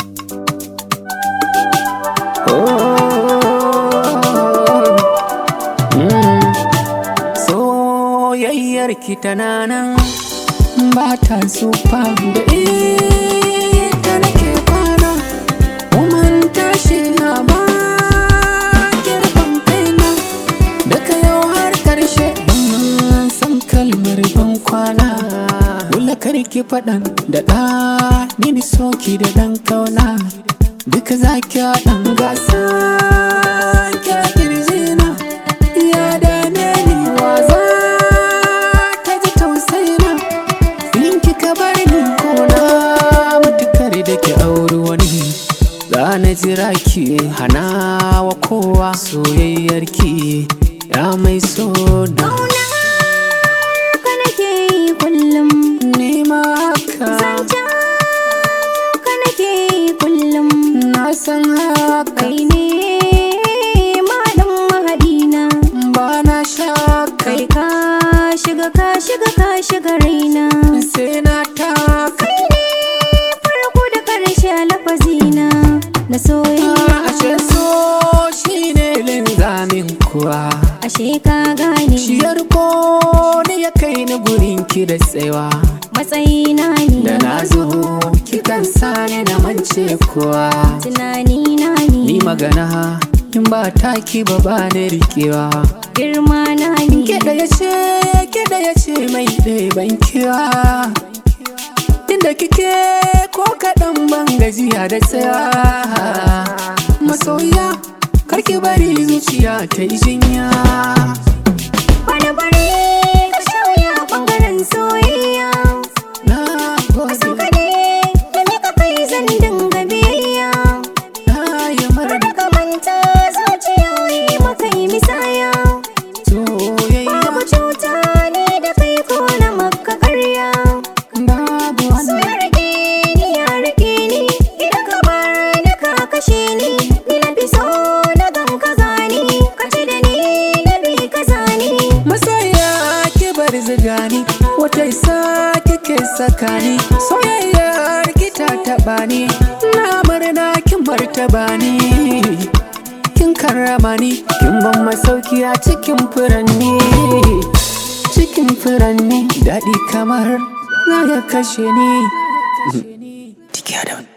Soyayyar ki tana nan ba ta tsufa da ita nake kwana Woman tashi na ba girban kaina Daga yau har karshe ban san kalmar ban kwana Dole karki faɗan da ɗa ni soki da ɗan kauna Duka za ki haɗan gasa kya kirjina Ya dame ni waza ta ji tausayina In kika bar ni kona matukar da ki auri wani Za na jira ki hana wa kowa soyayyar ki Ya mai sona ka nake yi kullum Ni ma haka zancen ka nake yi kullum na san haka kai ne malam mahadina ba na shaka kai ka shiga ka shiga ka shiga raina sai na taka kai ne farko da karshe a lafazina na soyayya Ashe so shi ne linzamin kuwa ashe ka gane Ciyar ko ne ya kai ni gurin ki da tsewa matsayina Da ne na zo kikan sani na mance kuwa tunanina Ni ne magana in ba taki ba ba ni rikewa girma na ne Kiɗa ya ce kiɗa ya ce mai ɗeban kiwa Inda kike ko kaɗan ban gajiya da tsaya Masoya karki bari zuciya ta yi jinya Wani bare ka shauya ɓangaren soyayya Na So gode kaɗai da mika kai zan dinga biyayya na yi murna Kada ka manta zuciyoyi maka yi misaya soyayya Babu cuta ne da kai ko na maka karya babu So wani ya rike ni ya rike ni Idan ka bar ni ka kashe ni Ni na fi so na gan ka gani Ka ci da ni na bi ka zani Masoya ki bar zigani wata isa kike sakani soyayyar ki ta taba ni na murna kin martaba ni kin karrama ni kin ban masauki a cikin furanni cikin furanni daɗi kamar za ya kashe ni Tiki Adam